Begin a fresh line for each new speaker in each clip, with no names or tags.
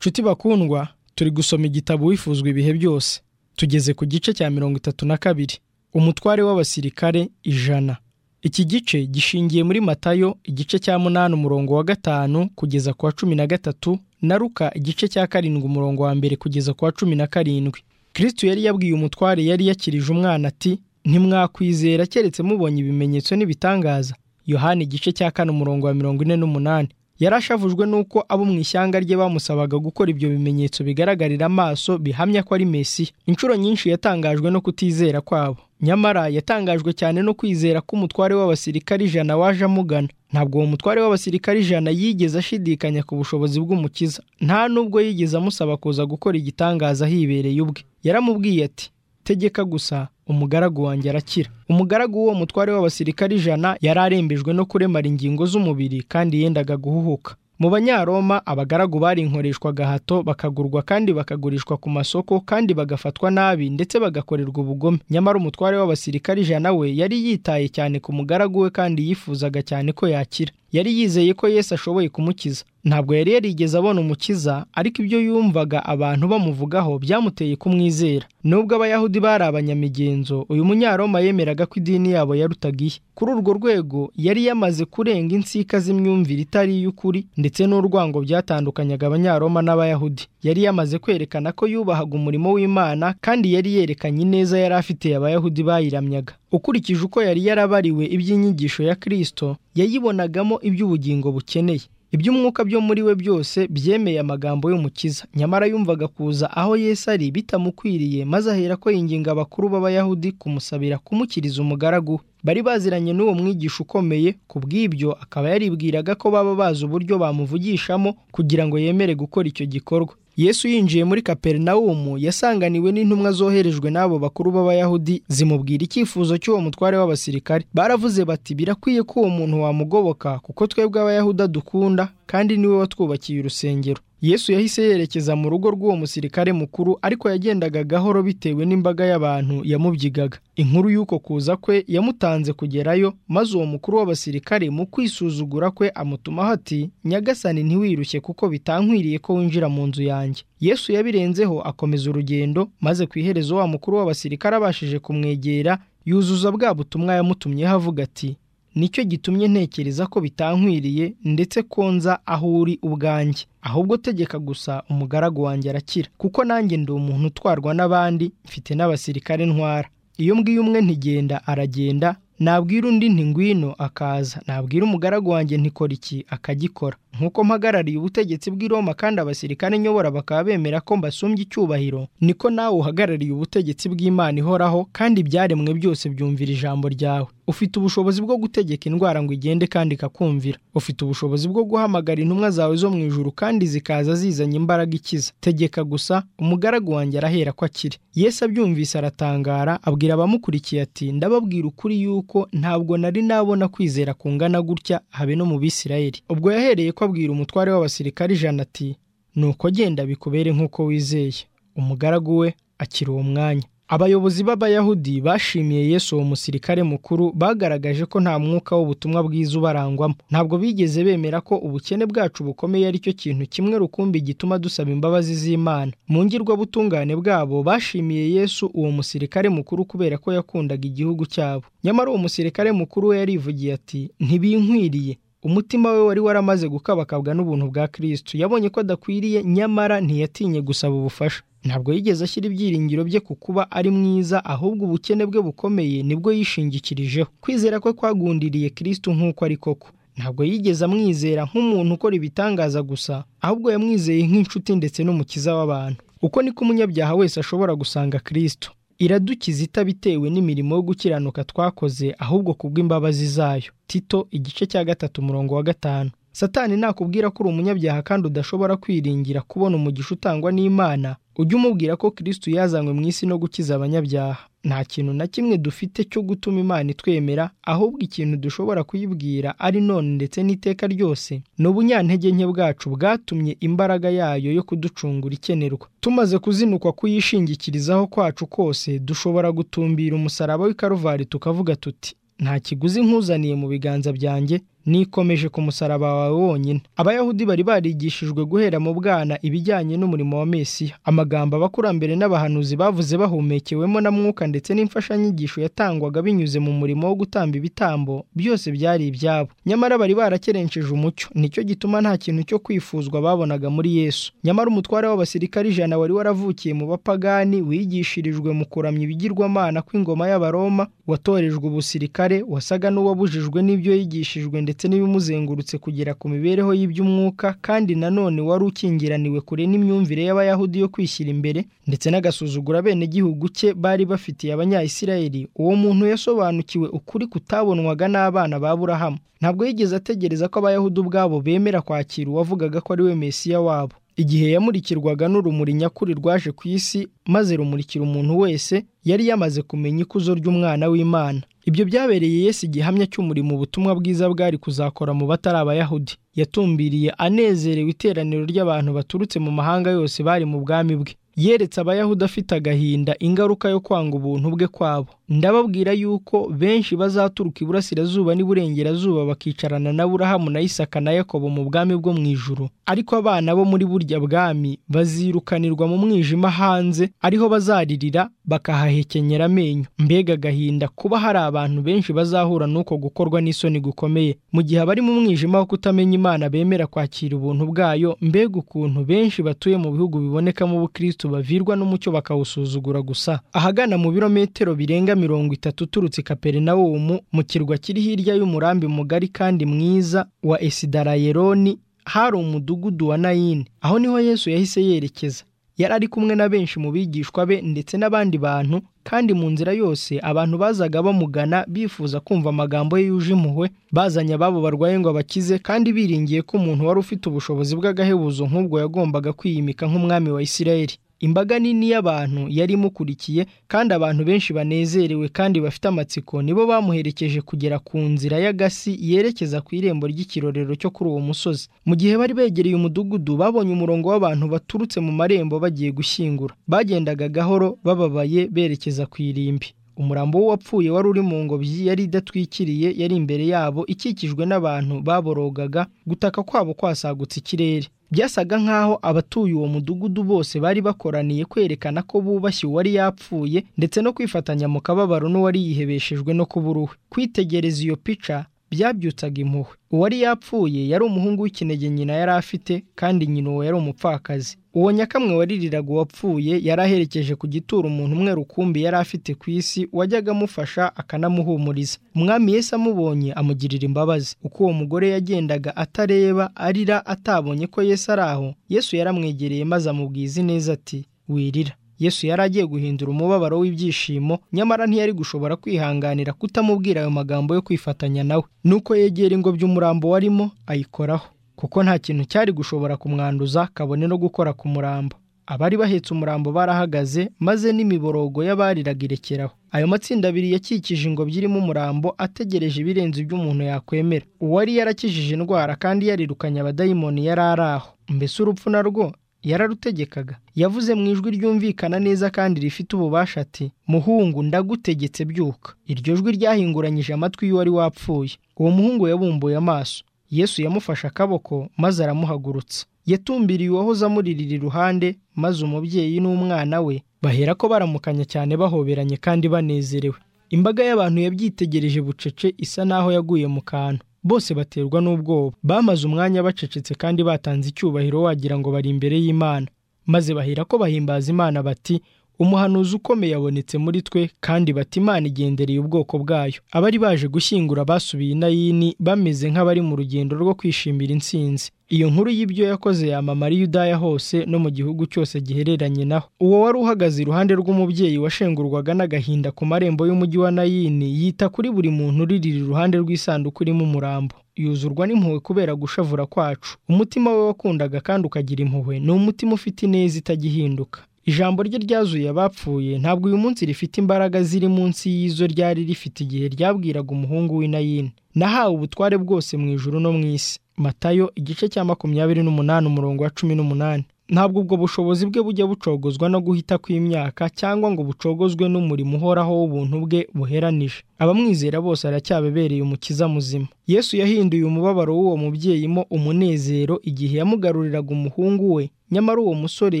nshuti bakundwa turi gusoma igitabo wifuzwa ibihe byose tugeze ku gice cya mirongo itatu na kabiri umutware w'abasirikare ijana iki gice gishingiye muri matayo igice cya munani umurongo wa gatanu kugeza ku wa cumi na gatatu na ruka igice cya karindwi umurongo wa mbere kugeza ku wa cumi na karindwi kirisitu yari yabwiye umutware yari yakirije umwana ati ntimwakwizera keretse mubonye ibimenyetso n'ibitangaza yohani igice cya kane umurongo wa mirongo ine n'umunani yarashavujwe n'uko abo mu ishyanga rye bamusabaga gukora ibyo bimenyetso bigaragarira amaso bihamya ko ari mesiya inshuro nyinshi yatangajwe no kutizera kwabo nyamara yatangajwe cyane no kwizera ko umutware w'abasirikare ijana waje amugana ntabwo uwo mutware w'abasirikare ijana yigeze ashidikanya ku bushobozi bw'umukiza nta nubwo yigeze amusaba kuza gukora igitangaza ahibereye ubwe yaramubwiye ati tegeka gusa umugaragu wanjye arakira umugaragu w'uwo mutware w'abasirikare ijana yari arembejwe no kuremara ingingo z'umubiri kandi yendaga guhuhuka mu banyaroma abagaragu barinkoreshwa gahato bakagurwa kandi bakagurishwa ku masoko kandi bagafatwa nabi ndetse bagakorerwa ubugome nyamara umutware w'abasirikare ijana we yari yitaye cyane ku mugaragu we kandi yifuzaga cyane ko yakira yari yizeye ko Yesu ashoboye kumukiza ntabwo yari yarigeze abona umukiza ariko ibyo yumvaga abantu bamuvugaho byamuteye kumwizera nubwo abayahudi bari abanyamigenzo uyu munyaroma yemeraga ko idini yabo yarutaga iye kuri urwo rwego yari yamaze kurenga insika z'imyumvire itari iy'ukuri ndetse n'urwango byatandukanyaga abanyaroma n'abayahudi yari yamaze kwerekana ko yubahaga umurimo w'imana kandi yari yerekanye ineza yari afitiye abayahudi bayiramyaga ukurikije uko yari yarabariwe iby'inyigisho ya kirisito yayibonagamo iby'ubugingo bukeneye iby'umwuka byo muri we byose byemeye amagambo y'umukiza nyamara yumvaga kuza aho Yesu ari bitamukwiriye maze ahera ko yinginga abakuru b'abayahudi kumusabira kumukiriza umugaragu bari baziranye n'uwo mwigisha ukomeye ku bw'ibyo akaba yaribwiraga ko baba bazi uburyo bamuvugishamo kugira ngo yemere gukora icyo gikorwa yesu yinjiye muri kaperinawumu yasanganiwe n'intumwa zoherejwe n'abo bakuru b'abayahudi zimubwira icyifuzo cy'uwo mutware w'abasirikare baravuze bati birakwiye ko uwo muntu wamugoboka kuko twebwe abayahudi dukunda kandi niwe watwubakiye urusengero yesu yahise yerekeza mu rugo rw'uwo musirikare mukuru ariko yagendaga gahoro bitewe n'imbaga y'abantu yamubyigaga inkuru y'uko kuza kwe yamutanze kugerayo maze uwo mukuru w'abasirikare mu kwisuzugura kwe amutumaho ati nyagasani ntiwirushye kuko bitankwiriye ko winjira mu nzu yanjye yesu yabirenzeho akomeza urugendo maze ku iherezo wa mukuru w'abasirikare abashije kumwegera yuzuza bwa butumwa yamutumyeho avuga ati nicyo gitumye ntekereza ko bitankwiriye ndetse ko nza aho uri ubwanjye ahubwo tegeka gusa umugaragu wanjye arakira kuko nanjye ndi umuntu utwarwa n'abandi mfite n'abasirikare ntwara iyo mbwiye umwe ntigenda aragenda nabwira undi nti ngwino akaza nabwira umugaragu wanjye ntikora iki akagikora nk'uko mpagarariye ubutegetsi bw'i Roma kandi abasirikare nyobora bakaba bemera ko mbasumbye icyubahiro niko nawe uhagarariye ubutegetsi bw'imana ihoraho kandi ibyaremwe byose byumvira ijambo ryawe ufite ubushobozi bwo gutegeka indwara ngo igende kandi ikakumvira ufite ubushobozi bwo guhamagara intumwa zawe zo mu ijuru kandi zikaza zizanye imbaraga ikiza tegeka gusa umugaragu wanjye arahera ko akiri Yesu abyumvise aratangara abwira abamukurikiye ati ndababwira ukuri yuko ntabwo nari nabona kwizera kungana gutya habe no mu bisirayeli ubwo yahereye ko abwira umutware w'abasirikare ijana ati nuko genda bikubere nk'uko wizeye umugaragu we akiri uwo mwanya abayobozi b'abayahudi bashimiye yesu uwo musirikare mukuru bagaragaje ko nta mwuka w'ubutumwa bwiza ubarangwamo ntabwo bigeze bemera ko ubukene bwacu bukomeye ari cyo kintu kimwe rukumbi gituma dusaba imbabazi z'imana mu ngirwabutungane bwabo bashimiye yesu uwo musirikare mukuru kubera ko yakundaga igihugu cyabo nyamara uwo musirikare mukuru we yarivugiye ati ntibinkwiriye umutima we wari waramaze gukabakabwa n'ubuntu bwa kirisitu yabonye ko adakwiriye nyamara ntiyatinye gusaba ubufasha ntabwo yigeze ashyira ibyiringiro bye ku kuba ari mwiza ahubwo ubukene bwe bukomeye nibwo yishingikirijeho kwizera kwe kwagundiriye kirisitu nk'uko ari koko ntabwo yigeze amwizera nk'umuntu ukora ibitangaza gusa ahubwo yamwizeye nk'inshuti ndetse n'umukiza w'abantu uko niko umunyabyaha wese ashobora gusanga kirisitu iradukiza itabitewe n'imirimo yo gukiranuka twakoze ahubwo kubw'imbabazi zayo tito igice cya gatatu umurongo wa gatanu satani nakubwira ko uri umunyabyaha kandi udashobora kwiringira kubona umugisha utangwa n'imana ujye umubwira ko kirisitu yazanywe mu isi no gukiza abanyabyaha nta kintu na kimwe dufite cyo gutuma imana itwemera ahubwo ikintu dushobora kuyibwira ari none ndetse n'iteka ryose ni ubunyantege nke bwacu bwatumye imbaraga yayo yo kuducungura ikenerwa tumaze kuzinukwa kuyishingikirizaho kwacu kose dushobora gutumbira umusaraba w'i karuvari tukavuga tuti nta kiguzi nkuzaniye mu biganza byanjye nikomeje ku musaraba wawe wonyine abayahudi bari barigishijwe guhera mu bwana ibijyanye n'umurimo wa mesiya amagambo abakurambere n'abahanuzi bavuze bahumekewemo na mwuka ndetse n'imfashanyigisho yatangwaga binyuze mu murimo wo gutamba ibitambo byose byari ibyabo nyamara bari barakerenceje umucyo nicyo gituma nta kintu cyo kwifuzwa babonaga muri yesu nyamara umutware w'abasirikare ijana wari waravukiye mu bapagani wigishirijwe mu kuramya ibigirwamana kw'ingoma y'abaroma watorejwe ubusirikare wasaga n'uwabujijwe n'ibyo yigishijwe ndetse n'ibimuzengurutse kugera ku mibereho y'iby'umwuka kandi nanone wari ukingiraniwe kure n'imyumvire y'abayahudi yo kwishyira imbere ndetse n'agasuzugura bene gihugu cye bari bafitiye abanyayisirayeli uwo muntu yasobanukiwe ukuri kutabonwaga n'abana ba burahamu ntabwo yigeze ategereza ko abayahudi ubwabo bemera kwakira uwavugaga ko ari we mesiya wabo igihe yamurikirwaga n'urumuri nyakuri rwaje ku isi maze rumurikira umuntu wese yari yamaze kumenya ikuzo ry'umwana w'imana ibyo byabereye yesu igihamya cy'umurimo ubutumwa bwiza bwari kuzakora mu batari abayahudi yatumbiriye anezerewe iteraniro ry'abantu baturutse mu mahanga yose bari mu bwami bwe yeretse abayahudi afite agahinda ingaruka yo kwanga ubuntu bwe kwabo ndababwira yuko benshi bazaturuka iburasirazuba n'iburengerazuba bakicarana na burahamu na isaka na yakobo mu bwami bwo mu ijuru ariko abana bo muri burya bwami bazirukanirwa mu mwijima hanze ariho bazaririra bakahahekenyera amenyo mbega agahinda kuba hari abantu benshi bazahura n'uko gukorwa n'isoni gukomeye mu gihe abari mu mwijima wo kutamenya imana bemera kwakira ubuntu bwayo mbega ukuntu benshi batuye mu bihugu bibonekamo ubukristo bavirwa n'umucyo bakawusuzugura gusa ahagana mu birometero birenga mirongo itatu uturutse kaperinawumu mu kirwa kiri hirya y'umurambi mugari kandi mwiza wa esidarayeroni hari umudugudu wa nayini aho niho yesu yahise yerekeza yari ari kumwe na benshi mu bigishwa be ndetse n'abandi bantu kandi mu nzira yose abantu bazaga bamugana bifuza kumva amagambo ye yuje impuhwe bazanye ababo barwaye ngo abakize kandi biringiye ko umuntu wari ufite ubushobozi bw'agahebuzo nk'ubwo yagombaga kwiyimika nk'umwami wa isirayeli imbaga nini y'abantu yari imukurikiye kandi abantu benshi banezerewe kandi bafite amatsiko nibo bamuherekeje kugera ku nzira y'agasi yerekeza ku irembo ry'ikirorero cyo kuri uwo musozi mu gihe bari begereye umudugudu babonye umurongo w'abantu baturutse mu marembo bagiye gushyingura bagendaga gahoro bababaye berekeza ku irimbi umurambo w'uwapfuye wari uri mu ngobyi yari idatwikiriye yari imbere yabo ikikijwe n'abantu baborogaga gutaka kwabo kwasagutse ikirere byasaga nk'aho abatuye uwo mudugudu bose bari bakoraniye kwerekana ko bubashye uwari yapfuye ndetse no kwifatanya mu kababaro n'uwari yihebeshejwe no kubura uwe kwitegereza iyo pica byabyutsaga impuhwe uwari yapfuye yari umuhungu w'ikinege nyina yari afite kandi nyina uwo yari umupfakazi uwo nyakamwe waririraga uwapfuye yari aherekeje ku gituro umuntu umwe rukumbi yari afite ku isi wajyaga amufasha akanamuhumuriza umwami Yesu amubonye amugirira imbabazi uko uwo mugore yagendaga atareba arira atabonye ko Yesu ari aho yesu yaramwegereye maze amubwiza ineza ati wirira yesu yari agiye guhindura umubabaro w'ibyishimo nyamara ntiyari gushobora kwihanganira kutamubwira ayo magambo yo kwifatanya nawe nuko yegera ingobyi umurambo warimo ayikoraho kuko nta kintu cyari gushobora kumwanduza kabone no gukora ku murambo abari bahetse umurambo barahagaze maze n'imiborogo y'abariraga irekeraho ayo matsinda abiri yakikije ingobyi irimo umurambo ategereje ibirenze iby'umuntu yakwemera uwari yarakijije indwara kandi yarirukanye abadayimoni yari ari aho mbese urupfu narwo yararutegekaga yavuze mu ijwi ryumvikana neza kandi rifite ububasha ati muhungu ndagutegetse byuka iryo jwi ryahinguranyije amatwi y'uwari wapfuye uwo muhungu yabumbuye amaso yesu yamufashe akaboko maze aramuhagurutsa yatumbiriye uwahoze amuririra iruhande maze umubyeyi n'umwana we bahera ko baramukanya cyane bahoberanye kandi banezerewe imbaga y'abantu yabyitegereje bucece isa naho yaguye mu kantu bose baterwa n'ubwoba bamaze umwanya bacecetse kandi batanze icyubahiro wagira ngo bari imbere y'imana maze bahera ko bahimbaza imana bati umuhanuzi ukomeye abonetse muri twe kandi bati imana igendereye ubwoko bwayo abari baje gushyingura basubiye inayini bameze nk'abari mu rugendo rwo kwishimira intsinzi iyo nkuru y'ibyo yakoze yamamara i Yudaya hose no mu gihugu cyose gihereranye naho uwo wari uhagaze iruhande rw'umubyeyi washengurwaga n'agahinda ku marembo y'umujyi wa nayini yita kuri buri muntu uririra iruhande rw'isanduku irimo umurambo yuzurwa n'impuhwe kubera gushavura kwacu umutima we wakundaga kandi ukagira impuhwe ni umutima ufite ineza itagihinduka ijambo rye ryazuye abapfuye ntabwo uyu munsi rifite imbaraga ziri munsi y'izo ryari rifite igihe ryabwiraga umuhungu w'inayini nahawe ubutware bwose mu ijuru no mu isi matayo igice cya makumyabiri n'umunani umurongo wa cumi n'umunani ntabwo ubwo bushobozi bwe bujya bucogozwa no guhita kw'imyaka cyangwa ngo bucogozwe n'umurimo uhoraho w'ubuntu bwe buheranije abamwizera bose aracyabebereye umukiza muzima yesu yahinduye umubabaro w'uwo mubyeyi mo umunezero igihe yamugaruriraga umuhungu we nyamara uwo musore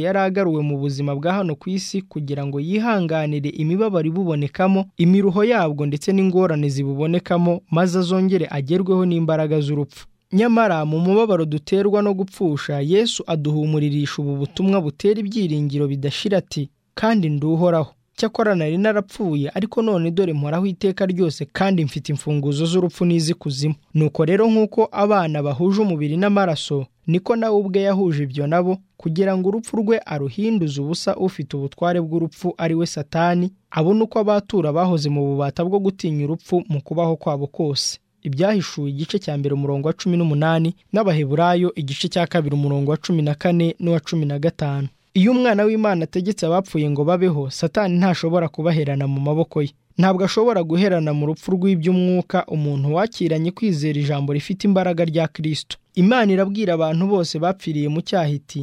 yari agaruwe mu buzima bwa hano ku isi kugira ngo yihanganire imibabaro ibubonekamo imiruho yabwo ndetse n'ingorane zibubonekamo maze azongere agerweho n'imbaraga z'urupfu nyamara mu mubabaro duterwa no gupfusha yesu aduhumuririsha ubu butumwa butera ibyiringiro bidashira ati kandi nduhoraho cyakora nari narapfuye ariko none dore mporaho iteka ryose kandi mfite imfunguzo z'urupfu n'iz'ikuzimu nuko rero nk'uko abana bahuje umubiri n'amaraso niko nawe ubwe yahuje ibyo nabo kugira ngo urupfu rwe aruhinduze ubusa ufite ubutware bw'urupfu ari we satani abone uko abatura bahoze mu bubata bwo gutinya urupfu mu kubaho kwabo kose ibyahishuwe igice cya mbere umurongo wa cumi n'umunani n'abaheburayo igice cya kabiri umurongo wa cumi na kane n'uwa cumi na gatanu iyo umwana w'imana ategetse abapfuye ngo babeho satani ntashobora kubaherana mu maboko ye ntabwo ashobora guherana mu rupfu rw'iby'umwuka umuntu wakiranye kwizera ijambo rifite imbaraga rya kirisito imana irabwira abantu bose bapfiriye mu cyaha iti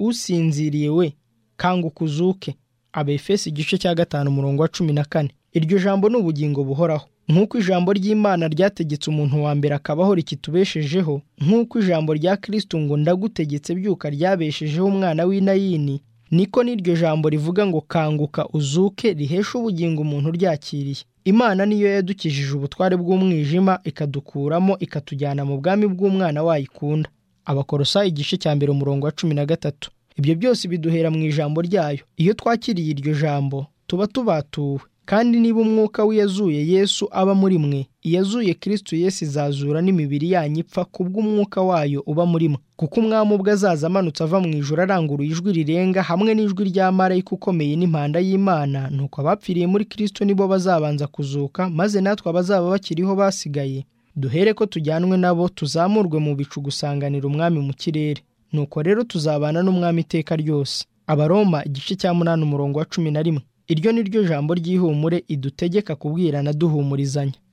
usinziriye we kanguka uzuke abefesi igice cya gatanu umurongo wa cumi na kane iryo jambo ni ubugingo buhoraho nk'uko ijambo ry'imana ryategetse umuntu wa mbere akabaho rikitubeshejeho nk'uko ijambo rya kirisito ngo ndagutegetse byuka ryabeshejeho umwana w'inayini niko n'iryo jambo rivuga ngo kanguka uzuke rihesha ubugingo umuntu uryakiriye imana niyo yadukijije ubutware bw'umwijima ikadukuramo ikatujyana mu bwami bw'umwana wayikunda abakorosa igice cya mbere umurongo wa cumi na gatatu ibyo byose biduhera mu ijambo ryayo iyo twakiriye iryo jambo tuba tubatuwe kandi niba umwuka w'iyazuye yesu aba muri mwe iyazuye kirisito yesu izazura n'imibiri yanyu ipfa kubw'umwuka wayo uba muri mwe kuko umwami ubwe azaza amanutse ava mu ijoro aranguruye ijwi rirenga hamwe n'ijwi rya marayika ukomeye n'impanda y'imana nuko abapfiriye muri kirisito nibo bazabanza kuzuka maze natwe abazaba bakiriho basigaye duhere ko tujyanwe nabo tuzamurwe mu bicu gusanganira umwami mu kirere nuko rero tuzabana n'umwami iteka ryose abaroma igice cya munani umurongo wa cumi na rimwe iryo ni ryo jambo ry'ihumure idutegeka kubwirana duhumurizanya